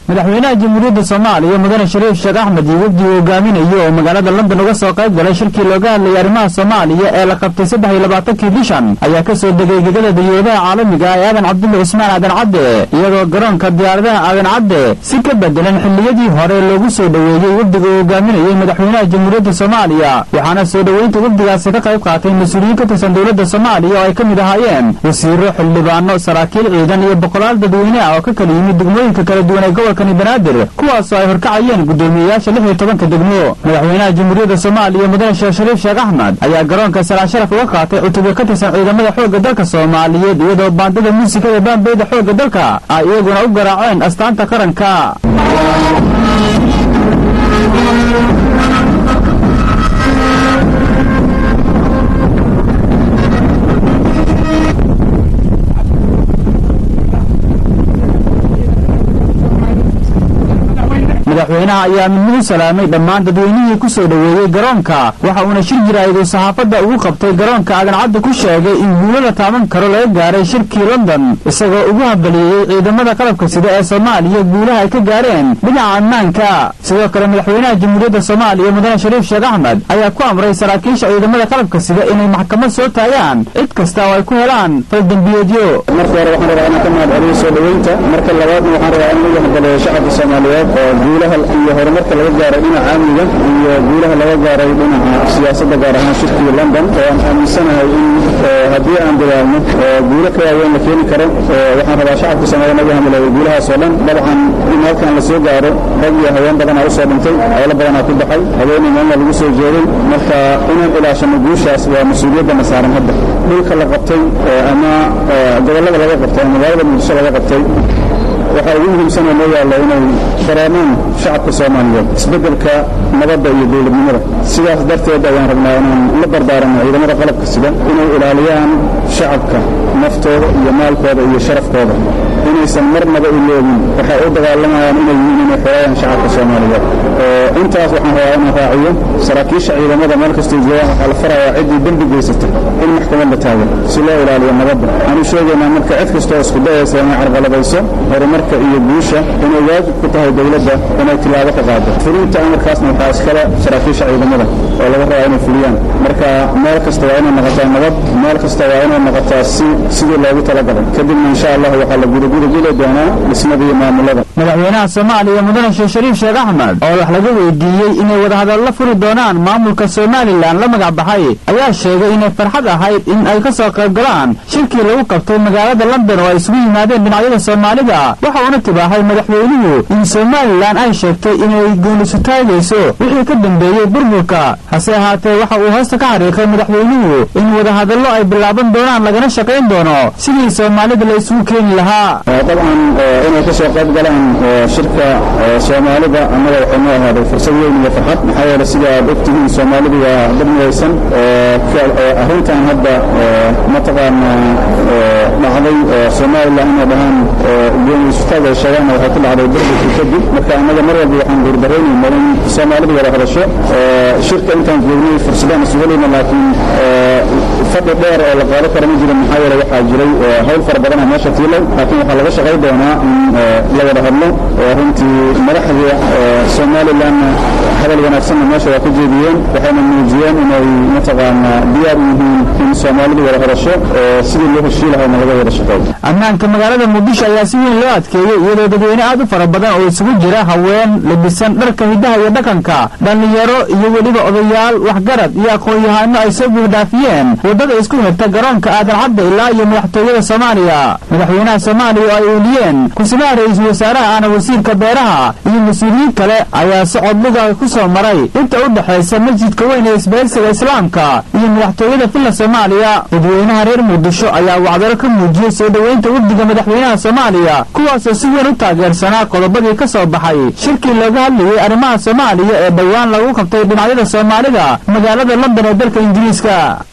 madaxweynaha jamhuuriyadda soomaaliya mudane shariif sheekh axmed iyo wafdi uu hogaaminayo oo magaalada london uga soo qayb galay shirkii looga hadlayay arrimaha soomaaliya ee la qabtay saddex iyo labaatankii bishan ayaa ka soo degay gegada dayoodaha caalamiga ee aadan cabdulle cusmaan aadan cadde iyadoo garoonka diyaaradaha aadan cadde si ka bedelan xilliyadii hore loogu soo dhoweeyey wafdiga uu hogaaminayey madaxweynaha jamhuuriyadda soomaaliya waxaana soo dhoweynta wafdigaasi ka qayb qaatay mas-uuliyiin ka tirsan dowladda soomaaliya oo ay ka mid ahaayeen wasiiro xildhibaano saraakiil ciidan iyo boqolaal dadweyne ah oo ka kala yimid degmooyinka kala duwan ee gobolkani banaadir kuwaasoo ay horkacayeen guddoomiyeyaasha lix iyo tobanka degmo madaxweynaha jamhuuriyadda soomaaliya mudane sheekh shariif sheekh axmed ayaa garoonka salaan sharaf uga qaatay cutubyo ka tirsan ciidamada xoogga dalka soomaaliyeed iyadoo baandada muusikada baanbeyda xoogga dalka ay iyaguna u garaaceen astaanta qaranka madaxweynaha ayaa midnimo salaamay dhammaan dadweynihii ku soo dhoweeyey garoonka waxa uuna shir jiraayadu saxaafadda ugu qabtay garoonka aadan cadde ku sheegay in guulo la taaban karo laga gaaray shirkii london isagoo ugu hambalyeeyey ciidamada qalabka sida ee soomaaliya guulaha ay ka gaareen dhinaca ammaanka sidoo kale madaxweynaha jamhuuriyadda soomaaliya mudane shariif sheekh axmed ayaa ku amray saraakiisha ciidamada qalabka sida inay maxkamad soo taagaan cid kasta oo ay ku helaan faldembiyeedyo marka hore waxaan rabaa inaan ka mahad celiyo soo dhoweynta marka labaadna waxaan rabaa in lagu hambalyeeyo shacabka soomaaliyeed oo guulaha iyo horumarka laga gaaray dhinaca amniga iyo guulaha laga gaaray dhinaca siyaasadda gaar ahaan shirkii london oo aan aaminsanahay in haddii aan dadaalno guulo ka waaweyn la keeni karo waxaan rabaa shacabka soomaaliya naga hamaleeyo guulahaas oo dhan dabcan in halkan la soo gaaro rag iyo haween badanaa usoo dhintay howlo badanaa ku baxay haweeney meelna lagu soo jeeday marka inaan ilaashano guushaas waa mas-uuliyaddana saaran hadda dhulka la qabtay ama gobollada laga qabtay ama magaalada muqdisho laga qabtay waxaa ugu muhiimsan oo noo yaalla inay dareemaan shacabka soomaaliyeed isbeddelka nabadda iyo dowladnimada sidaas darteed ayaan rabnaa inaan la barbaaranno ciidamada qalabka sida inay ilaaliyaan shacabka naftooda iyo maalkooda iyo sharafkooda inaysan marnaba iloobin waxay u dagaalamayaan inay yihiin inay xoreeyaan shacabka soomaaliyeed intaas waxaan rabaa inaan raaciyo saraakiisha ciidamada meel kastoo joogaan waxaa la farayaa ciddii dembi geysata in maxkamad la taago si loo ilaaliyo nabadda waxaanu sheegaynaa marka cid kastoo isku dayaysa inay carqalabayso horumarka iyo guusha inay waajib ku tahay dowladda inay tilaabo ka qaado fulinta amarkaasna waxaa iskale saraakiisha ciidamada oo laga rabaa inay fuliyaan marka meel kasta waa inay noqotaa nabad meel kasta waa inay noqotaa si sidii loogu talagalay kadibna insha allah waxaa la gudagudageli doonaa dhismada iyo maamulada madaxweynaha soomaaliya mudane sheekh shariif sheekh axmed oo wax laga weydiiyey inay wadahadallo furi doonaan maamulka somalilan la magac baxay ayaa sheegay inay farxad ahayd in ay ka soo qayb galaan shirkii lagu qabtay magaalada london oo ay isugu yimaadeen dhinacyada soomaalida waxa uuna tibaahay madaxweynuhu in somalilan ay sheegtay inay goonisu taagayso wixii ka dambeeyey burburka hase ahaatee waxa uu hoosta ka xariiqay madaxweynuhu in wadahadallo ay bilaaban doonaan lagana shaqayn doono sidii soomaalida la isugu keeni lahaa dabcan inay ka soo qayb galaan shirka soomaalida annaga waxay noo ahaaday fursad weyn iyo farxad maxaa yeele sida aad ogtihiin soomaalidu waa dad midaysan arrintan hadda mataqaana dhacday somalilan inay dhahaan gooniisutaag ay sheegaanna waxay ku dhacday burburkii kadib marka annaga mar walba waxaan guurdaraynaynaa in soomaalidu wada hadasho shirka intaan joognay fursadaan isu helayna laakiin fadhi dheer oo la qaado kara ma jiro maxaa yeele waxaa jiray hawl fara badana meesha tiilay laakiin waxaa laga shaqay doonaa in la wada hadlo runtii madaxda somalilanna hadal wanaagsanna meesha waa ka jeediyeen waxayna muujiyeen inay mataqaana diyaar u yihiin in soomaalidu wada hadasho sidii loo heshii lahayna laga wada shaqeeyo ammaanka magaalada muqdisho ayaa si weyn loo adkeeyey iyadoo dadweyne aad u fara badan oo isugu jira haween labisan dharka hiddaha iyo dhaqanka dhallinyaro iyo weliba odayaal waxgarad iyo aqoon-yahaano ay soo buuxdhaafiyeen waddada isku xirta garoonka aadan cadda ilaa iyo madaxtooyada soomaaliya madaxweynaha soomaaliya oo ay uuliyeen ku-simaha ra-iisul wasaaraha ahna wasiirka beeraha iyo mas-uuliyiin kale ayaa socod luga ku soo maray inta u dhexaysa masjidka weyn ee isbahaysiga islaamka iyo madaxtooyada villa soomaaliya dadweynaha reer muqdisho ayaa wacdaro ka muujiyey soo dhoweynta wafdiga madaxweynaha soomaaliya kuwaasoo si weyn u taageersanaa qodobadii ka soo baxay shirkii looga hadlayey arrimaha soomaaliya ee dhowaan lagu qabtay dhinacyada soomaalida magaalada london ee dalka ingiriiska